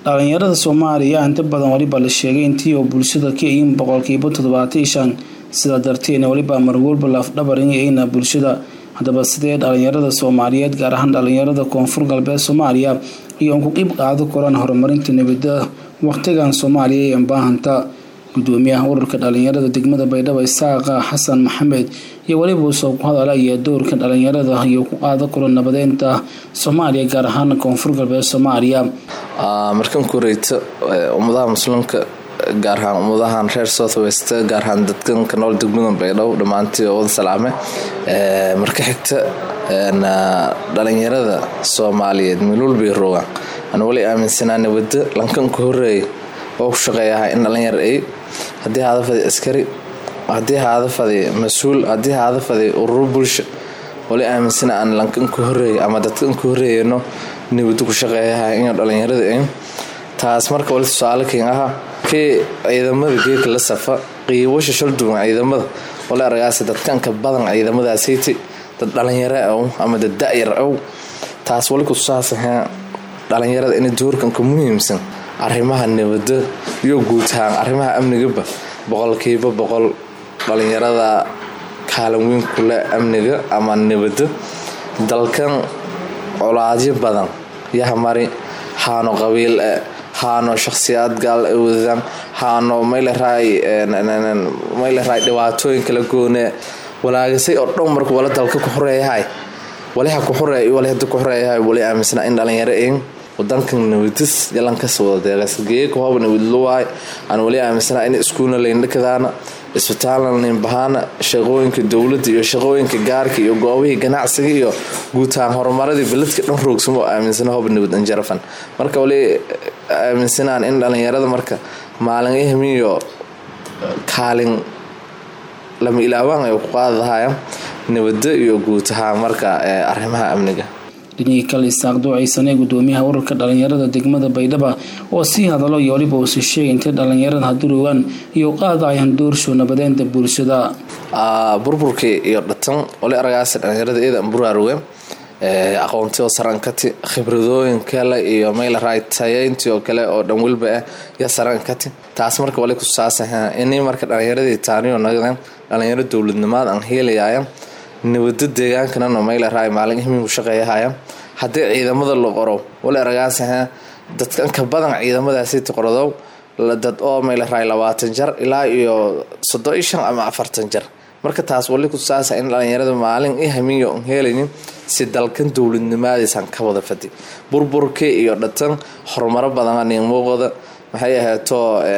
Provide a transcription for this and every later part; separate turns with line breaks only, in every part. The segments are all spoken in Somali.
dhalinyarada soomaaliya inta badan weliba la sheegay intii oo bulshada ka yihiin boqolkiiba toddobaatan iyo shan sidaa darteedna weliba marwalba lafdhabar inayna bulshada haddaba sidee dhalinyarada soomaaliyeed gaar ahaan dhalinyarada koonfur galbeed soomaaliya iyo ugu qeyb qaado koraan horumarinta nabada waqtigan soomaaliya ee baahanta gudoomiyaha ururka dhalinyarada degmada baydhabo isaaqa xasan maxamed iyo weliba uu soo ku hadalaya doorka dhalinyarada iyo ku qaado karo nabadeynta soomaaliya gaar ahaan koonfur galbeed soomaaliya
markan ku horeyta ummadaha muslimka gaar ahaan ummadahan reer south west gaar ahaan dadkan ka nool degmada baydhabo dhammaantii oo wada salaame marka xigta dhalinyarada soomaaliyeed milwalbay rogaan aan wali aaminsanaa nabada lankan ku horeeya oo ku shaqeeyaha in dhalinyar ay haddii haada fadi askari haddii haada fadi mas-uul haddii haada fadi ururo bulsho wali aaminsana aan lankan ku horeeya ama dadkan ku horeeyano nabado ku shaqeeyaha in dhalinyarada ay taas marka wali tusaale keen aha kii ciidamada geeka la safa qiibasha shalduwan ciidamada wali aragaasi dadkanka badan ciidamadaasiti dad dhalinyaro ow ama dad da-yar ow taas wali kutusaasaha dhalinyarada in doorkanka muhiimsan arrimaha nabada iyo guud ahaan arrimaha amnigaba boqolkiiba boqol dhalinyarada kaalin weyn kule amniga ama nabada dalkan colaadyo badan yahamari haano qabiil haano shakhsiyaad gaal wadaan haano mayleray dhibaatooyin kala goone walaagasay oo dhan marka wala dalka ku xoreeyahay waliha ku xoreey wali hada ku xoreeyahay wali aaminsana in dhalinyaro in wadankan nabadis yalankas wada deeqas geeka hoob nabadluwaay aan wali aaminsana in iskuulna layndhakadaana isbitaalna laynbahaana shaqooyinka dowladda iyo shaqooyinka gaarka iyo goobihii ganacsiga iyo guutaan horumaradii beledka dhan roogsamo oo aaminsana hoob nabad anjarafan marka wali aaminsanaan in dhalinyarada marka maalin ihmiyo kaalin lama ilaawaan ay ku qaadahaya nabada iyo guud ahaan marka arrimaha amniga
dhinihii kale isaaq duucaysanee gudoomiyaha ururka dhalinyarada degmada baydhaba oo sii hadalo iyo waliba uusi sheegay intay dhalinyarada hadurogaan iyo qaadayaan doorshow nabadeynta bulshada
burburkii iyo dhatan wali aragaasi dhalinyarada eedan buraaruge aqoontii oo sarankati khibradooyin kale iyo maylaray tayeyntii oo kale oo dhan welba ah ya sarankati taas marka wali kusaasaha inay marka dhalinyaradii taaniyo nagdan dhalinyaro dowladnimaad aan heelayaya nabado deegaankanano maylaray maalin ihmigu shaqeeyahaya haddii ciidamada la qoro wali aragaasaha dadkan ka badan ciidamadaasi tiqradow dad oo maylaray labaatan jar ilaa iyo soddon iyo shan ama afartan jar marka taas wali kusaasa in dhalinyarada maalin i hamiyo n helaynin si dalkan dowladnimaadiisan ka wada fadi burburkii iyo dhatan horumaro badan muuqda maxay ahayto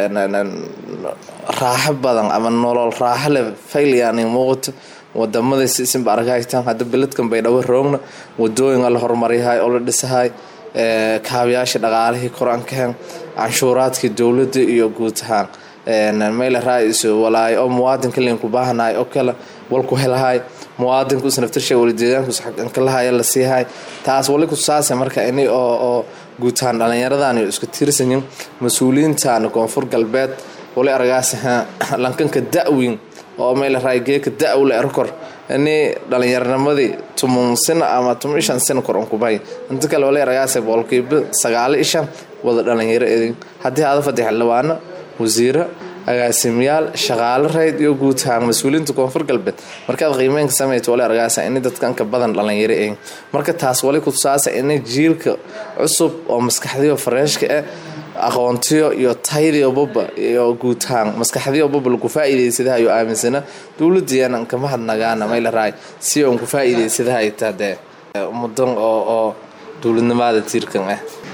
raaxo badan ama nolol raaxo le fayliyan muuqato wadamada sisinba argahaytaan hadda beledkan baydhabo roogna wadooyin la horumaryahay oo la dhisahay kaabayaasha dhaqaalihii kor-aankahan canshuuraadkii dowladda iyo guud ahaan maylarais walaay oo muwaadinka linku baahanahay oo kale walku helahay muwaadinku isnaftarsha wali deegaankus xankalahay la siihay taas wali kusaasa marka ini oo guud ahaan dhalinyaradan isku tiirsanyin mas-uuliyiintan koonfur galbeed wali argaasaha lankanka da-weyn oo maylaray geeka da-wle erkor ini dhalinyaarnimadii tumun sina ama tuman shan sina kor unkubay inta kale wali argaasa boqolkiiba sagaalo ishan wada dhalinyaro edin haddii hada fadi xildhibaano wasiiro agaasimayaal shaqaalo rayd iyo guud ahaan mas-uuliyiinta koonfur galbeed markaad qiimeynka sameyta wali argaasa ini dadkanka badan dhalinyaro eegin marka taas wali kutusaasa ini jiilka cusub oo maskaxdiyo fareeshka ah aqoontiyo iyo taydiyo baba iyo guud ahaan maskaxdiyo baba lagu faa-iideysadaha iyo aaminsana dowladiyana kama hadnagaana maylaray si on ku faa-iideysadaha tade mudan oo oo dowladnimada tiirkan ah